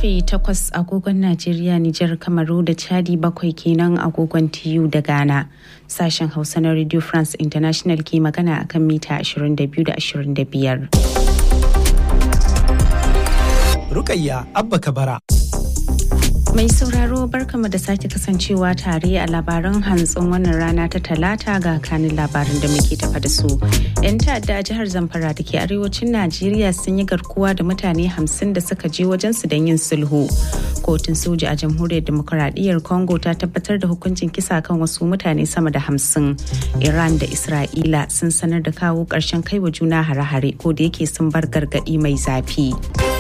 karfe 8 agogon Najeriya, Nijar, Kamaru da Chadi bakwai kenan agogon TU da Ghana. Sashen Hausa na Radio France International ke magana akan mita 22 da 25. Rukayya Abba Kabara. Mai sauraro barkama da sake kasancewa tare a labaran hantsin wannan rana ta talata ga kanin labarin da muke tafa da su. 'Yan ta'adda a jihar Zamfara da ke arewacin Najeriya sun yi garkuwa da mutane hamsin da suka je wajen su don yin sulhu. Kotun soja a jamhuriyar demokuraɗiyyar Congo ta tabbatar da hukuncin kisa kan wasu mutane sama da hamsin. Iran da Isra'ila sun sanar da kawo ƙarshen kaiwa juna hare-hare ko da yake sun bar gargaɗi mai zafi.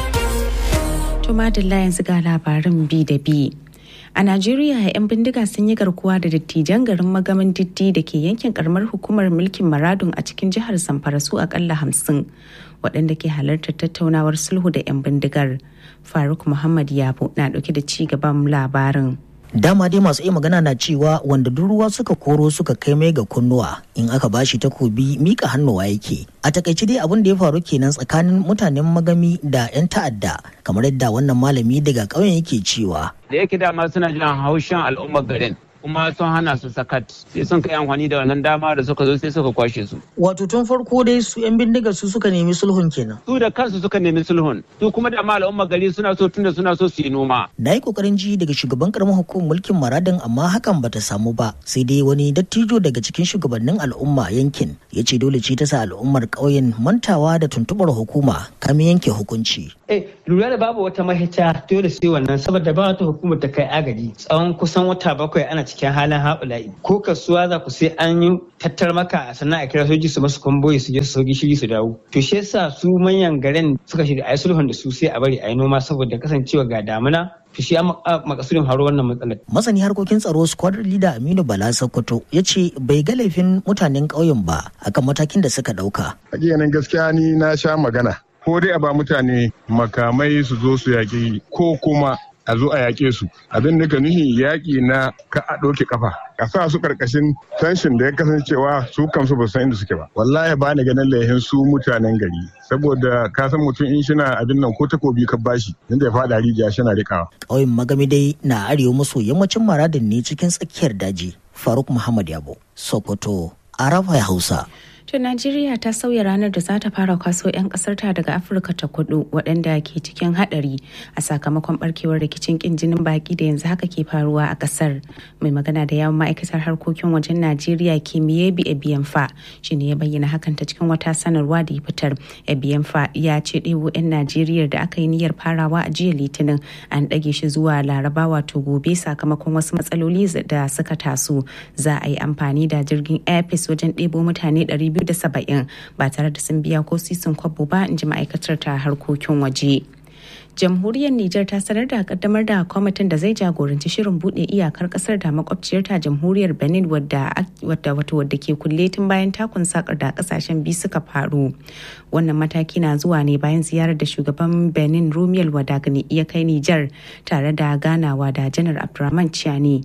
To madalla yanzu ga labarin bi da bi. A Najeriya 'yan bindiga sun yi garkuwa da dattijan garin magamin diddi da ke yankin karamar hukumar mulkin Maradun a cikin jihar Zamfara su akalla hamsin waɗanda ke halartar tattaunawar sulhu da 'yan bindigar. Faruk Muhammad Yabo na ɗauke da ci gaban labarin. dama dai masu iya magana na cewa wanda duk ruwa suka koro suka kai mai ga kunnuwa in aka bashi takobi mika hannuwa yake a takaice dai abin da ya faru kenan tsakanin mutanen magami da 'yan ta'adda kamar yadda wannan malami daga ƙauyen yake cewa da yake dama suna jin haushin al'ummar garin kuma sun hana su sakat sai sun kai amfani da wannan dama da suka zo sai suka kwashe su. Wato tun farko dai su 'yan bindigar su suka nemi sulhun kenan. Su da kansu suka nemi sulhun su kuma da ma al'umma gari suna so tunda suna so su yi noma. Na yi kokarin ji daga shugaban karamar hukumar mulkin Maradin amma hakan bata samu ba sai dai wani dattijo daga cikin shugabannin al'umma yankin ya ce dole ce ta sa al'ummar ƙauyen mantawa da tuntuɓar hukuma kamin yanke hukunci. Eh lura da babu wata mahita dole sai wannan saboda ba wata hukumar ta kai agaji tsawon kusan wata bakwai ana cikin halin haɓula'i ko kasuwa za ku sai an yi tattar maka sannan a kira soji su masu kwamboyi su je su sauki shiri su dawo to shi yasa su manyan garin suka shirya a yi sulhun da su sai a bari a yi noma saboda kasancewa ga damuna to shi an makasudin haro wannan matsalar. Masani harkokin tsaro squadron leader Aminu Bala Sokoto ya ce bai ga laifin mutanen ƙauyen ba akan matakin da suka ɗauka. Hakikanin gaskiya ni na sha magana ko dai a ba mutane makamai su zo su yaƙi ko kuma a zo a yaƙe su abin da ka nuhi yaƙi na ka a ɗauke kafa a sa su ƙarƙashin tension da ya kasancewa su kansu ba san inda suke ba wallahi ba ni ganin laihin su mutanen gari saboda ka san mutum in shina abin nan ko takobi ka bashi inda ya faɗa rijiya shina rikawa. ƙauyen magami dai na arewa maso yammacin maradin ne cikin tsakiyar daji faruk muhammad yabo sokoto arafa hausa. To Najeriya ta sauya ranar da za ta fara kwaso 'yan kasarta daga Afirka ta kudu waɗanda ke cikin haɗari a sakamakon barkewar rikicin kin jinin baki da yanzu haka ke faruwa a ƙasar. Mai magana da yawon ma'aikatar harkokin wajen Najeriya Kimiyebi Ebiyanfa shi ne ya bayyana hakan ta cikin wata sanarwa da ya fitar. Ebiyanfa ya ce ɗebo 'yan Najeriya da aka yi niyyar farawa a jiya Litinin an ɗage shi zuwa Laraba wato gobe sakamakon wasu matsaloli da suka taso. Za a yi amfani da jirgin Airpeace wajen ɗebo mutane 200 270 ba tare da sun biya ko sisin kwabo ba in ji ma'aikatar ta harkokin waje. jamhuriyar Nijar ta sanar da kaddamar da kwamitin da zai jagoranci shirin bude iyakar kasar da makwabciyarta jamhuriyar Benin wadda wato wadda ke kulle tun bayan takun sakar da kasashen biyu suka faru. Wannan mataki na zuwa ne bayan ziyarar da shugaban Benin Rumiel Wadagani ya kai Nijar tare da ganawa da Janar Abdurrahman Chiani.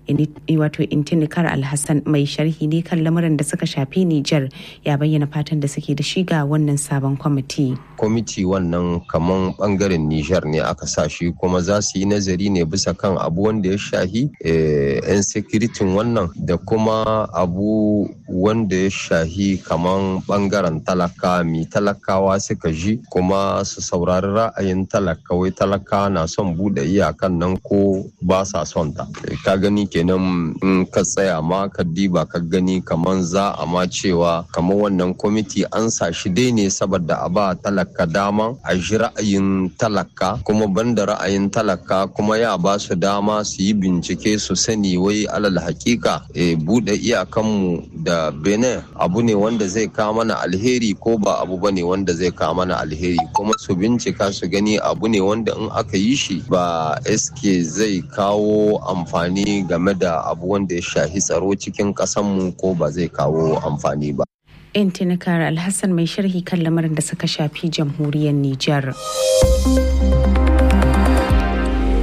wato intinikar alhassan mai sharhi ne kan lamuran da suka shafi Nijar ya bayyana fatan da suke da shi ga wannan sabon kwamiti. Kwamiti wannan kaman bangaren Nijar ne aka sa shi kuma za su yi nazari ne bisa kan abu wanda ya shahi yan sekiritin wannan da kuma abu wanda ya shahi kaman bangaren talaka mi talakawa suka ji kuma su saurari ra'ayin talaka wai talaka na son bude iyakan nan ko ba sa son ta. Ka gani kenan in ka tsaya ma ka diba ka gani kaman za a ma cewa kamar wannan kwamiti an sa shi dai ne saboda a ba talaka dama a ji ra'ayin talaka kuma banda ra'ayin talaka kuma ya ba su dama su yi bincike su sani wai alal hakika e, bude iyakanmu da benin abu ne wanda zai kawo mana alheri ko ba abu ba ne wanda zai kawo mana alheri kuma su bincika su gani abu ne wanda in aka yi shi ba eske zai kawo amfani game da abu wanda ya shahi tsaro cikin ƙasanmu ko ba zai kawo amfani ba. Intinikar Alhassan mai sharhi kan lamarin da suka shafi jamhuriyar Nijar.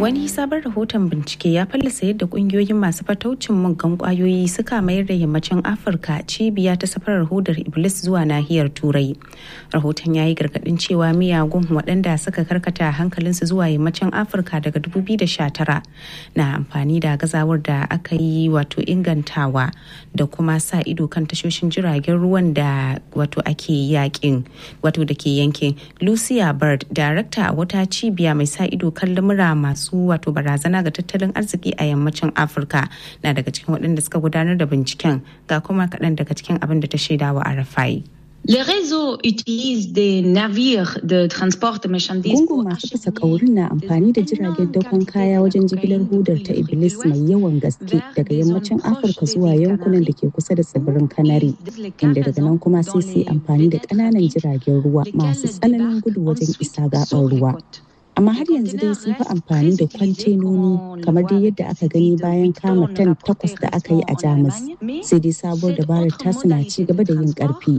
Wani sabon rahoton bincike ya fallasa yadda kungiyoyin masu fataucin muggan kwayoyi suka mayar da yammacin Afirka cibiya ta safarar hodar Iblis zuwa nahiyar Turai. Rahoton ya yi gargadin cewa miyagun waɗanda suka karkata hankalinsu zuwa yammacin Afirka daga 2019 na amfani da gazawar da aka yi wato ingantawa da kuma sa ido kan tashoshin jiragen ruwan da wato ake yakin wato da ke yankin. Lucia Bird, darakta a wata cibiya mai sa ido kan lamura masu masu wato barazana ga tattalin arziki a yammacin afirka na daga cikin waɗanda suka gudanar da binciken ga kuma kaɗan daga cikin abin da ta shaidawa a rafai Les réseaux utilisent des navires de transport de marchandises. Gungun masu fasa kaurin na amfani da jiragen dakon kaya wajen jigilar hudar ta Iblis mai yawan gaske daga yammacin Afirka zuwa yankunan da ke kusa da tsibirin Kanari, inda daga nan kuma sai su amfani da ƙananan jiragen ruwa masu tsananin gudu wajen isa gaɓar ruwa. amma har yanzu dai sun fi amfani da kwantenoni kamar dai yadda aka gani bayan kama tan takwas da aka yi a jamus sai dai sabuwar dabarar tasu na ci gaba da yin karfi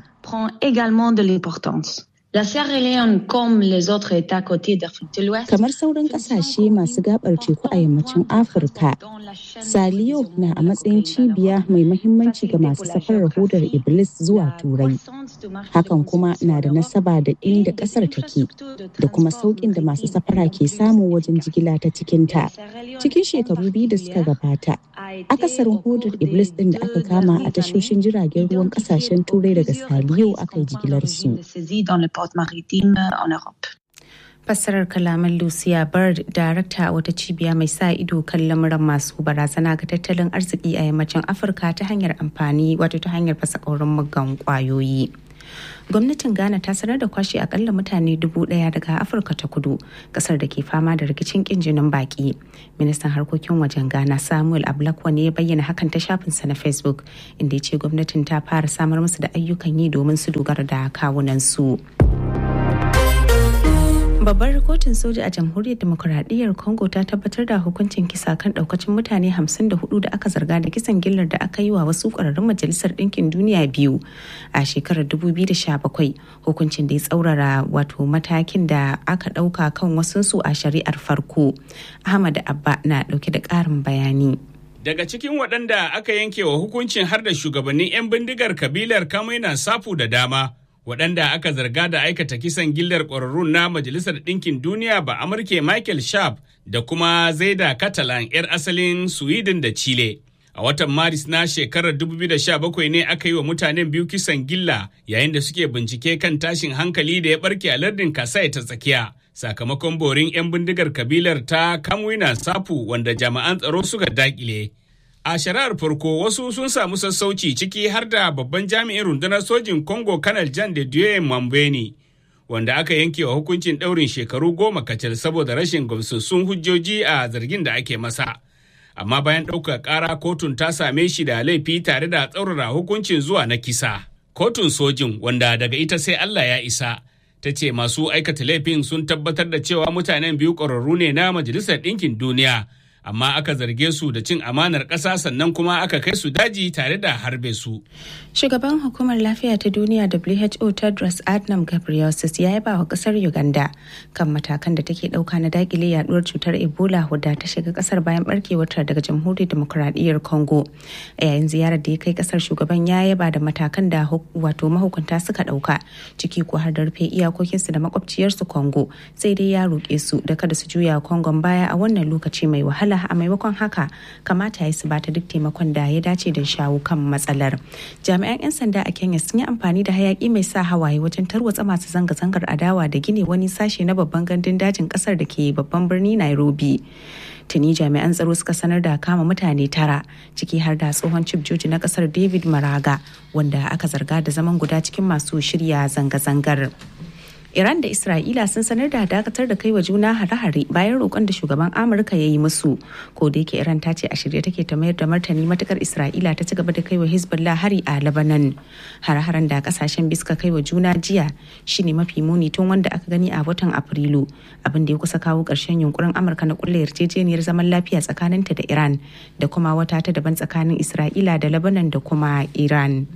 La Sierra Leone, comme les autres États côtiers d'Afrique de l'Ouest, kamar sauran kasashe masu gabar teku a yammacin Afirka, Saliyo na a matsayin cibiya mai mahimmanci ga masu safarar hodar Iblis zuwa Turai. Hakan kuma na da nasaba da inda kasar take da kuma sauƙin da masu safara ke samu wajen jigila ta cikinta. Cikin shekaru biyu da suka gabata, akasarin hodar Iblis ɗin da aka kama a tashoshin jiragen ruwan ƙasashen Turai daga Saliyo aka yi jigilar su. maritime en Europe. fassarar kalaman lucia bird darakta a wata cibiya mai sa ido kan lamuran masu barazana ga tattalin arziki a yammacin afirka ta hanyar amfani wato ta hanyar fasa kaurin muggan kwayoyi gwamnatin ghana ta sanar da kwashe akalla mutane dubu daya daga afirka ta kudu kasar da ke fama da rikicin kin jinin baki ministan harkokin wajen ghana samuel ablakwa ne ya bayyana hakan ta shafinsa na facebook inda ya ce gwamnatin ta fara samar musu da ayyukan yi domin su dogara da kawunan su. babbar kotun soja a jamhuriyar demokuraɗiyyar congo ta tabbatar da hukuncin kisa kan ɗaukacin mutane 54 da aka zarga da kisan gillar da aka yi wa wasu ƙwararrun majalisar ɗinkin duniya biyu a shekarar 2017 hukuncin da ya tsaurara wato matakin da aka ɗauka kan wasunsu a shari'ar farko ahmad abba na ɗauke da ƙarin bayani Daga cikin waɗanda aka yanke wa hukuncin har da shugabannin 'yan bindigar kabilar Kamaina Safu da dama, waɗanda aka zarga da aikata kisan gillar ƙwararrun na Majalisar Ɗinkin Duniya ba Amurke Michael Sharp da kuma Zaida Catalan 'yar asalin Sweden da Chile. A watan Maris na shekarar 2017 ne aka yi wa mutanen biyu kisan gilla yayin da suke bincike kan tashin hankali da ya barke a lardin Kasai ta tsakiya. Sakamakon borin 'yan bindigar kabilar ta Kamwina Sapu wanda jami'an tsaro suka dakile. A shari'ar farko wasu sun samu sassauci ciki har da babban jami'in rundunar sojin Congo Kanal Jan de Dieu Mambeni, wanda aka yanke wa hukuncin ɗaurin shekaru goma kacal saboda rashin gamsassun hujjoji a zargin da ake masa. Amma bayan ɗaukar ƙara kotun ta same shi da laifi tare da tsaurara hukuncin zuwa na kisa. Kotun sojin wanda daga ita sai Allah ya isa. Ta ce masu aikata laifin sun tabbatar da cewa mutanen biyu ƙwararru ne na Majalisar Ɗinkin Duniya. amma aka zarge su da cin amanar ƙasa sannan kuma aka kai su daji tare da harbe su. Shugaban hukumar lafiya ta duniya WHO Tedros Adhanom Ghebreyesus ya yaba wa kasar Uganda kan matakan da take ɗauka na dakile yaduwar cutar Ebola wadda ta shiga kasar bayan barkewarta daga jamhuriyar demokuraɗiyyar Congo. A yayin ziyarar da ya kai kasar shugaban ya yaba da matakan da wato mahukunta suka ɗauka ciki ko har da rufe iyakokinsu da makwabciyarsu Congo sai dai ya roƙe su da kada su juya Congon baya a wannan lokaci mai wahala a maimakon haka kamata ya su bata duk taimakon da ya dace da shawo kan matsalar. Jami'an 'yan sanda a Kenya sun yi amfani da hayaki mai sa hawaye wajen tarwatsa masu zanga-zangar adawa da gine wani sashe na babban gandun dajin kasar da ke babban birni Nairobi. Tuni jami'an tsaro suka sanar da kama mutane tara ciki har da tsohon chief joji na kasar David Maraga wanda aka zarga da zaman guda cikin masu shirya zanga-zangar. Iran da Isra'ila sun sanar da dakatar da kai wa juna hare-hare bayan roƙon da shugaban Amurka ya yi musu. Ko da yake Iran ta ce a shirye take ta mayar da martani matukar Isra'ila ta ci gaba da kai wa Hezbollah hari a Lebanon. Hare-haren da kasashen biska kai wa juna jiya shine mafi muni tun wanda aka gani a watan Afrilu. Abin da ya kusa kawo ƙarshen yunkurin Amurka na kulle yarjejeniyar zaman lafiya tsakaninta da Iran da kuma wata ta daban tsakanin Isra'ila da Lebanon da kuma Iran.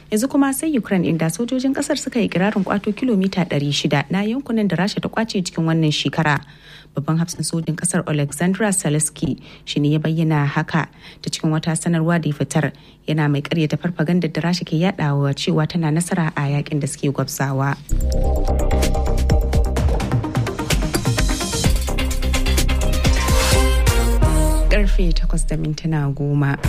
yanzu kuma sai ukraine inda sojojin kasar suka yi kirarin kwato kilomita 600 na yankunan da rasha ta kwace cikin wannan shekara babban hafsin sojin kasar alexandra saleski shi ne ya bayyana haka ta cikin wata sanarwa da ya fitar yana mai karyata farfagandar da rasha ke yadawa cewa tana nasara a yakin da suke gwabzawa karfe 8 da mintuna goma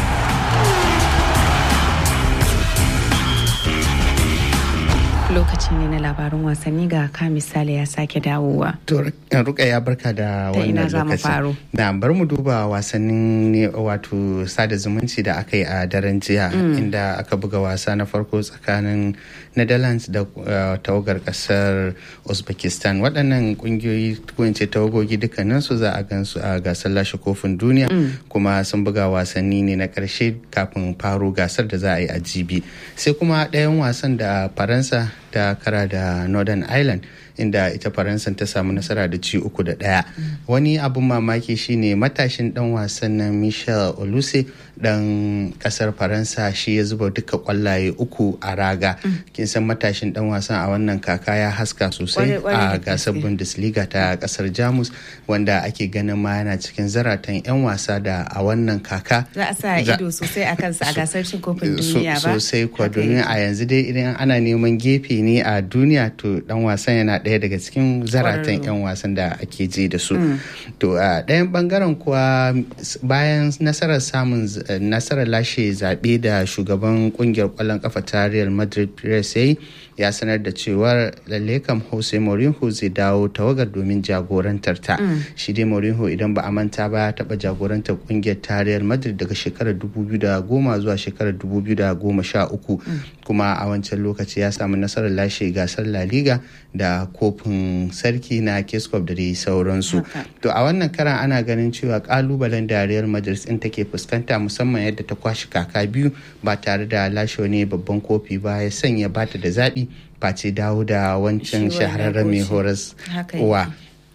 lokaci ne na labarin wasanni ga ka misali ya sake dawowa. To ruka ya barka da wannan lokaci. Na bar mu duba wasannin wato sada zumunci da aka yi a daren jiya inda aka buga wasa na farko tsakanin Netherlands da tawagar kasar Uzbekistan. Waɗannan kungiyoyi ko ce tawagogi dukkaninsu za a gansu a gasar lashe kofin duniya kuma sun buga wasanni ne na ƙarshe kafin faro gasar da za a yi a jibi. Sai kuma ɗayan wasan da Faransa ta kara da northern ireland inda ita faransa ta samu nasara da ci uku da ɗaya wani abun mamaki shine matashin dan wasan na michel oluse dan kasar faransa shi ya zuba duka kwallaye uku a raga kin san matashin dan wasan a wannan kaka ya haska sosai a gasar bundesliga ta kasar jamus wanda ake ganin ma yana cikin zaratan 'yan wasa da a wannan kaka za a sa ido sosai a kansa a gasar cin kofin duniya ba sosai kuwa domin a yanzu dai idan ana neman gefe ne a duniya to dan wasan yana ɗaya daga cikin zaratan 'yan wasan da ake ji da su to a ɗayan bangaren kuwa bayan nasarar samun nasarar lashe zaɓe da shugaban kungiyar ƙwallon kafa ta real madrid press ya sanar da cewar lalle kam jose mourinho zai dawo tawagar domin jagorantar ta shi dai mourinho idan ba a manta ba ya taɓa jagorantar kungiyar ta real madrid daga shekarar 2010 zuwa shekarar 2013 kuma a wancan lokaci ya samu nasarar lashe gasar la liga da kofin sarki na keskop da dai sauransu to a wannan karan ana ganin cewa kalubalen da real madrid din take fuskanta musamman yadda ta kwashi kaka biyu ba tare da lashe wani babban kofi ba ya sanya bata da zaɓi face dawo da wancan shahararren mai horas uwa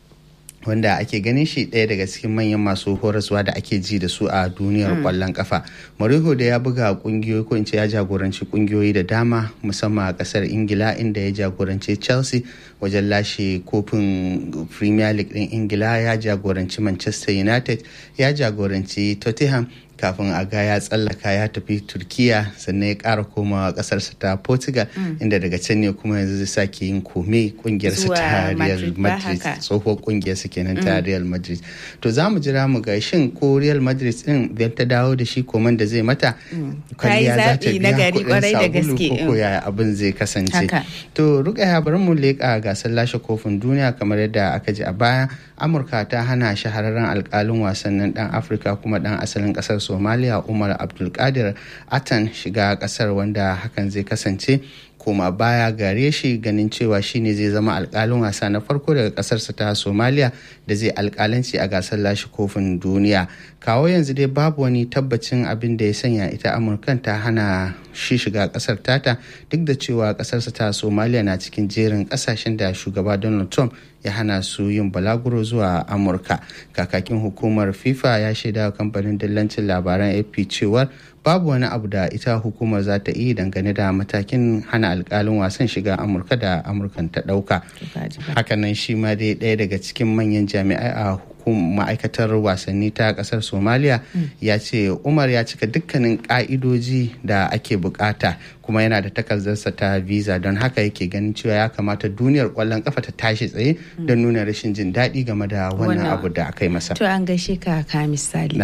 wanda ake ganin shi ɗaya daga cikin manyan masu horaswa da ake ji da su a duniyar kwallon kafa. Mourinho da ya buga kungiyoyi ko in ce ya jagoranci kungiyoyi da dama musamman a kasar Ingila inda ya jagoranci Chelsea wajen lashe kofin Premier League ɗin Ingila ya jagoranci Manchester United ya jagoranci Tottenham kafin a ga ya tsallaka ya tafi turkiya sannan ya kara komawa kasarsa ta portugal inda daga can ne kuma yanzu zai sake yin kome kungiyarsa ta real madrid tsohuwar kungiyarsa kenan ta real madrid to za mu jira mu ga shin ko real madrid din idan ta dawo da shi koman da zai mata kwalliya za ta biya kuɗin sabulu ko yaya abin zai kasance to rukaya bari mu leƙa gasar lashe kofin duniya kamar yadda aka ji a baya amurka ta hana shahararren alkalin wasannin dan afirka kuma dan asalin kasar somaliya umar abdulkadir atan shiga kasar wanda hakan zai kasance koma baya gare shi ganin cewa shine zai zama alkalin wasa na farko daga kasarsa ta somaliya da zai alkalanci a gasar lashe kofin duniya kawo yanzu dai babu wani tabbacin abin da ya sanya ita amurkan ta hana shi shiga kasar tata duk da cewa kasarsa ta somaliya na cikin jerin kasashen da shugaba donald trump ya hana su yin balaguro zuwa amurka kakakin hukumar fifa ya shaida wa kamfanin dillancin labaran ap cewar babu wani abu da ita hukumar za ta yi dangane da matakin hana alkalin wasan shiga amurka da amurkan ta dauka hakanan shi ma dai ɗaya daga cikin manyan jami'ai a ma'aikatar wasanni ta kasar somaliya ya ce umar ya cika dukkanin ka'idoji da ake bukata kuma yana da takardarsa ta visa don haka yake ganin cewa ya kamata duniyar kwallon kafa ta tashi tsaye don nuna rashin jin daɗi game da wannan abu da aka yi masa to an gaishe ka ka misali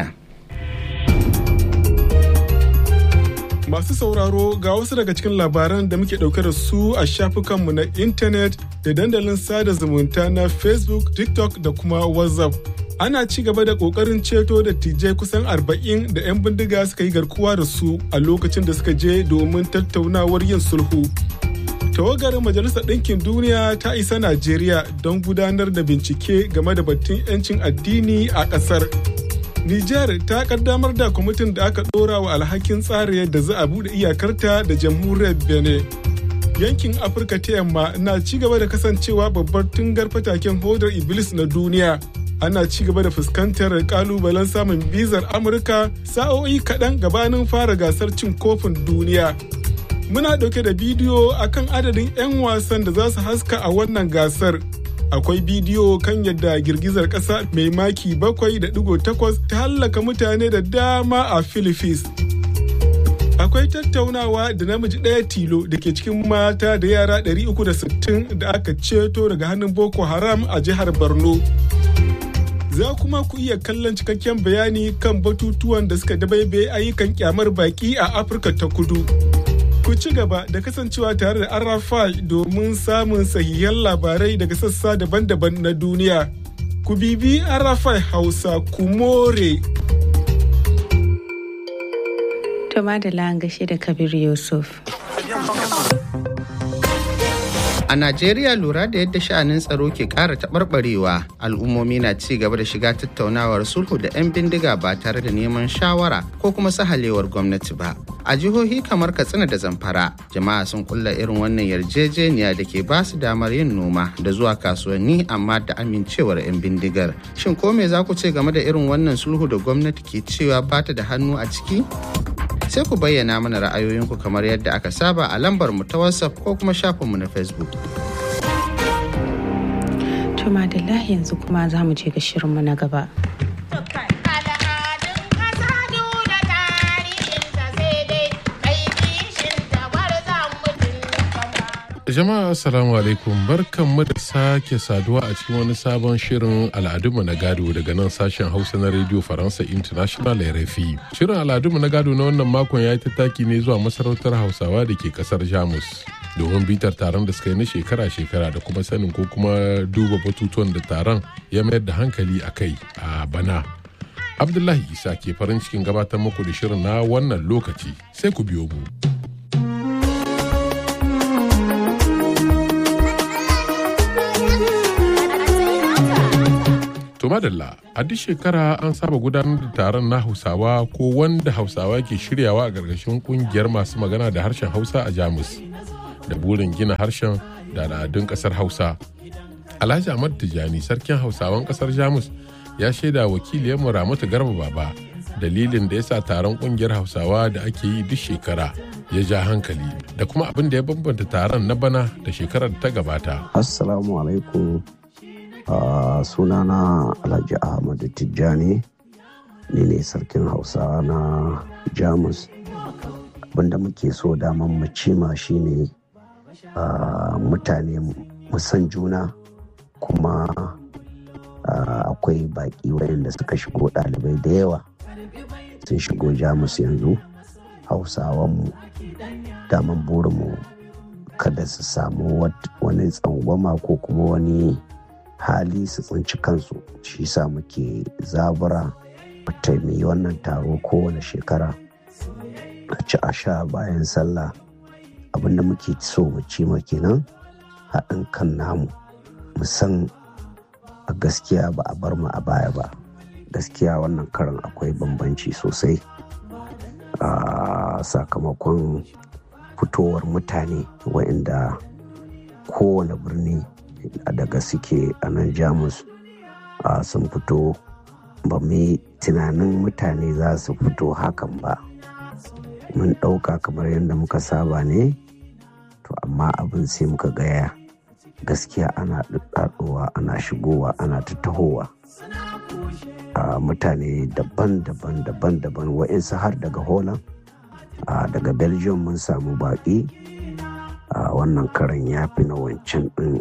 Masu sauraro ga wasu daga cikin labaran da muke ɗauke da su a shafukanmu na intanet da dandalin sada zumunta na Facebook, TikTok da kuma WhatsApp. Ana ci gaba da ƙoƙarin ceto da tijai kusan arba'in da 'yan bindiga suka yi garkuwa da su a lokacin da suka je domin tattaunawar yin sulhu. Tawagar Majalisar Ɗinkin Duniya ta isa Najeriya don gudanar da bincike game da batun 'yancin addini a ƙasar. Nijar ta kaddamar da kwamitin da aka ɗora wa alhakin tsara yadda za a buɗe iyakarta da jamhuriyar Benin. Yankin Afirka ta yamma na ci gaba da kasancewa babbar tungar fataken hodar Iblis na duniya. Ana ci gaba da fuskantar kalubalen samun bizar Amurka sa'o'i kaɗan gabanin fara gasar cin kofin duniya. Muna ɗauke da bidiyo akan adadin 'yan wasan da za su haska a wannan gasar. Akwai bidiyo kan yadda girgizar ƙasa mai maki bakwai da ɗigo takwas ta hallaka mutane da dama a Philippines. Akwai tattaunawa da namiji ɗaya tilo da ke cikin mata da yara 360 da aka ceto daga hannun Boko Haram a jihar Borno. za kuma ku iya kallon cikakken bayani kan batutuwan da suka dabaibe ayyukan kyamar baki a afirka ta kudu ku ci gaba da kasancewa tare da arafai domin samun sahihan labarai daga sassa daban-daban na duniya ku bibi arafai hausa kumore to madala gashe da kabir yusuf A Najeriya lura da yadda sha'anin tsaro ke ƙara taɓarɓarewa al'ummomi na ci gaba da shiga tattaunawar sulhu da 'yan bindiga ba tare da neman shawara ko kuma sahalewar gwamnati ba. A jihohi kamar Katsina da Zamfara, jama'a sun kulla irin wannan yarjejeniya da ke ba su damar yin noma da zuwa kasuwanni amma da amincewar 'yan bindigar. Shin ko me za ku ce game da irin wannan sulhu da gwamnati ke cewa ba ta da hannu a ciki? sai ku bayyana mana ra'ayoyinku kamar yadda aka saba a lambar mu ta whatsapp ko kuma shafinmu na facebook to madalla yanzu kuma za mu je ga shirinmu na gaba Jama'a Assalamu alaikum barkanmu da sake saduwa a cikin wani sabon shirin al'adunmu na gado daga nan sashen Hausa na Radio Faransa International RFI. Shirin al'adunmu na gado na wannan makon ya yi tattaki ne zuwa masarautar Hausawa da ke kasar Jamus. Domin bitar taron da suka yi na shekara-shekara da kuma sanin ko kuma duba batutuwan da taron ya mayar da hankali a kai a bana. Abdullahi Isa ke farin cikin gabatar muku da shirin na wannan lokaci sai ku biyo mu. To madalla a duk shekara an saba gudanar da taron na Hausawa ko wanda Hausawa ke shiryawa a ƙarƙashin ƙungiyar masu magana da harshen Hausa a Jamus da burin gina harshen da al'adun ƙasar Hausa. Alhaji Ahmad Tijani sarkin Hausawan ƙasar Jamus ya shaida wakiliyarmu Ramatu Garba Baba dalilin da ya sa taron ƙungiyar Hausawa da ake yi duk shekara ya ja hankali da kuma abin da ya bambanta taron na bana da shekarar da ta gabata. Assalamu alaikum Uh, sunana alhaji ahmadu tijjani ni ne sarkin hausa na jamus abinda muke so daman mu cima shine uh, mutane musan juna kuma uh, akwai baki wayanda suka shigo ɗalibai da yawa sun shigo jamus yanzu hausawanmu daman burinmu kada su samu wani tsangwama ko kuma wani hali su tsinci kansu shi sa muke zabura taimi wannan taro kowane shekara a ci a sha bayan sallah abinda muke so mu ci kenan haɗin kan namu musan a gaskiya ba a bar mu a baya ba gaskiya wannan karan akwai bambanci sosai a sakamakon fitowar mutane waɗanda kowane birni daga suke a nan jamus sun fito ba mu tunanin mutane za su fito hakan ba mun ɗauka kamar yadda muka saba ne to amma abin sai muka gaya gaskiya ana ɗaɗɗowa ana shigowa ana tattahowa mutane daban-daban daban-daban wa'insu har daga holland daga belgium mun samu baƙi wannan karan ya fi na wancan ɗin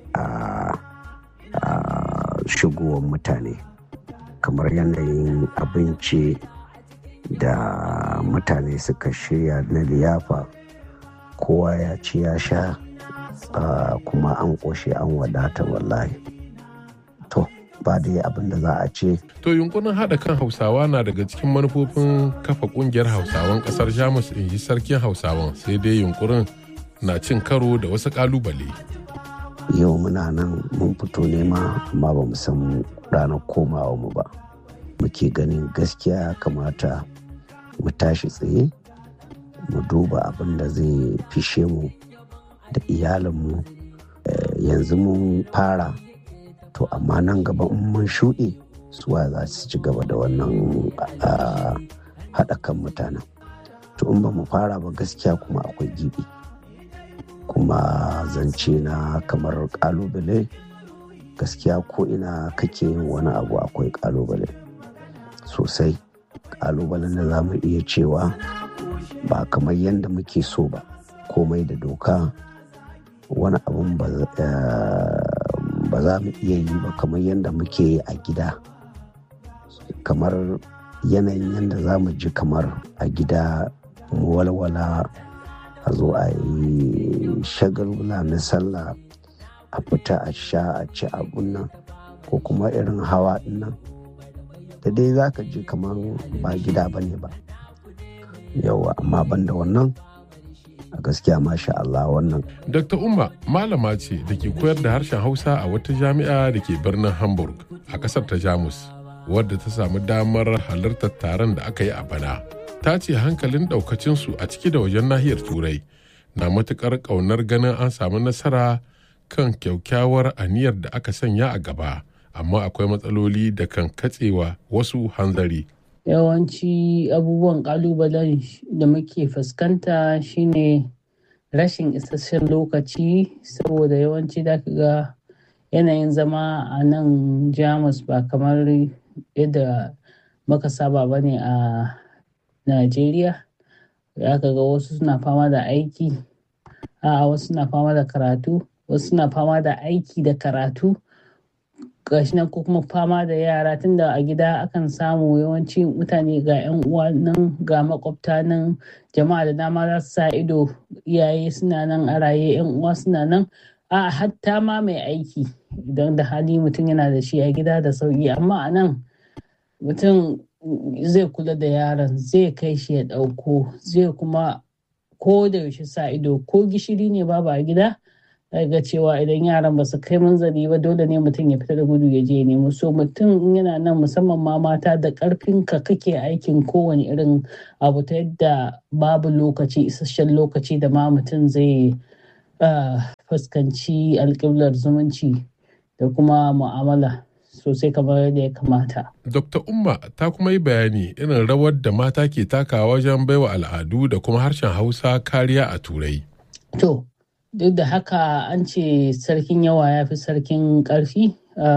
shigowar mutane kamar yanayin abinci da mutane suka shirya na liyafa kowa ya ci ya sha kuma an ƙoshe an wadata wallahi to ba dai abin da za a ce To yunkurin haɗa kan Hausawa na daga cikin manufofin kafa ƙungiyar Hausawan ƙasar Jamus in ji sarkin Hausawan sai dai yunkurin na cin karo da wasu ƙalubale. yau muna nan mun fito nema amma ba mu san ranar komawa mu ba muke ganin gaskiya ya kamata mu tashi tsaye mu duba abin da zai fishe mu da iyalinmu yanzu mun fara to amma nan gaba in mun shuɗe suwa za su ci gaba da wannan haɗa kan mutanen to in ba mu fara ba gaskiya kuma akwai gibi kuma zance na kamar kalubale gaskiya ko ina kake yin wani abu akwai kalubale sosai kalubalen da za mu iya cewa ba kamar yadda muke so ba komai da doka wani abun ba za mu iya yi ba kamar yadda muke yi a gida kamar yanayin yadda za mu ji kamar a gida mu walwala a zo a yi shagulgula na sallah a fita a sha a ci abun nan ko kuma irin hawa nan da dai za ka ji kamar ba gida ba ne ba yawa amma banda wannan a gaskiya masha Allah wannan. Dr. Umma malama ce da ke koyar da harshen Hausa a wata jami'a da ke birnin Hamburg a ƙasar ta Jamus wadda ta samu damar halartar taron da aka yi a bana. Ta ce hankalin ɗaukacinsu a ciki da wajen nahiyar Turai na matuƙar ƙaunar ganin an samu nasara kan kyaukyawar aniyar da aka sanya a gaba amma akwai matsaloli da kan katsewa wasu hanzari. yawanci abubuwan kalubalen da muke fuskanta shine rashin isasshen lokaci saboda yawanci da ga yanayin zama a nan jamus ba kamar yadda muka saba ba ne a najeriya ya ga wasu suna fama da aiki a wasu suna fama da karatu wasu suna fama da aiki da karatu gashi nan ko kuma fama da yara tunda a gida akan samu yawanci mutane ga 'yan uwa nan ga makwabta nan jama'a da dama za su sa ido iyaye suna nan a raye 'yan uwa suna nan a hatta ma mai aiki idan da hali mutum yana da shi a gida da sauki amma a nan mutum zai kula da yaron zai kai shi ya ɗauko zai kuma ko da yaushe sa ido ko gishiri ne babu a gida ga cewa idan yaran ba su kai manzali ba dole ne mutum ya fita da gudu ya je nemo so mutum yana nan musamman ma mata da karfin ka kake aikin kowane irin abu ta yadda babu lokaci isasshen lokaci da ma mutum zai fuskanci alƙiblar zumunci da kuma mu'amala sosai kamar yadda ya kamata. Dr. Umma ta kuma yi bayani irin rawar da mata ke takawa wajen baiwa al'adu da kuma harshen Hausa kariya a Turai. To, duk da haka an ce sarkin yawa ya fi sarkin ƙarfi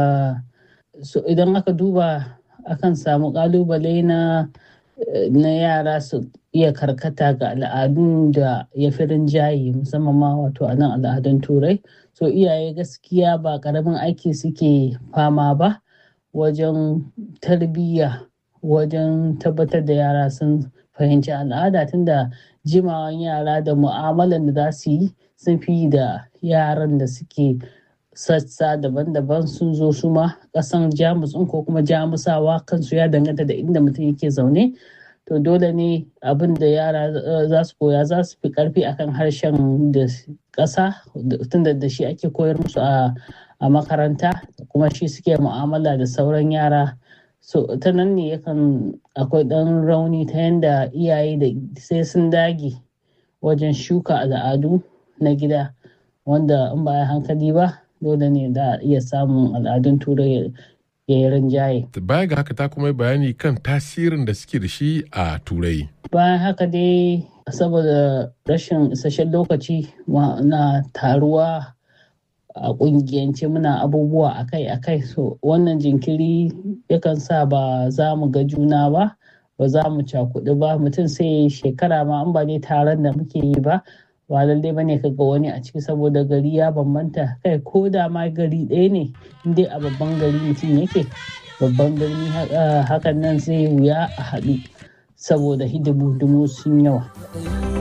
so idan aka duba akan samu ƙalubale na na yara su iya karkata ga al'adun da ya fi rinjaye musamman ma wato a nan al'adun turai so iyaye gaskiya ba ƙaramin aiki suke fama ba wajen tarbiyya wajen tabbatar da yara sun fahimci al'ada tunda jimawan yara da mu'amalan da za su yi sun fi da yaran da suke sassa daban-daban sun zo su ma kasan jamus ko kuma jamusawa kansu ya danganta da inda mutum yake zaune to dole ne abin da yara za su koya za su fi karfi akan harshen da ƙasa tunda da shi ake koyar musu a makaranta kuma shi suke mu'amala da sauran yara so ta nan ne yakan akwai ɗan rauni ta yadda iyaye da sai sun dage wajen shuka al'adu na gida wanda in ba hankali ba dole ne da iya samun al'adun turai ya yi rinjaye. Baya ga haka ta kuma bayani kan tasirin da suke da shi a turai. Bayan haka dai saboda rashin isasshen lokaci na taruwa a kungiyance muna abubuwa akai-akai so wannan jinkiri yakan sa ba za mu ga juna ba ba za mu cakudu ba mutum sai shekara ma an ba dai taron da muke yi ba ba lallai bane ka ga wani a ciki saboda gari ya bambanta kai ko da ma gari ɗaya ne dai a babban gari mutum yake babban birni hakan nan zai wuya a haɗu saboda hidimu sun yawa.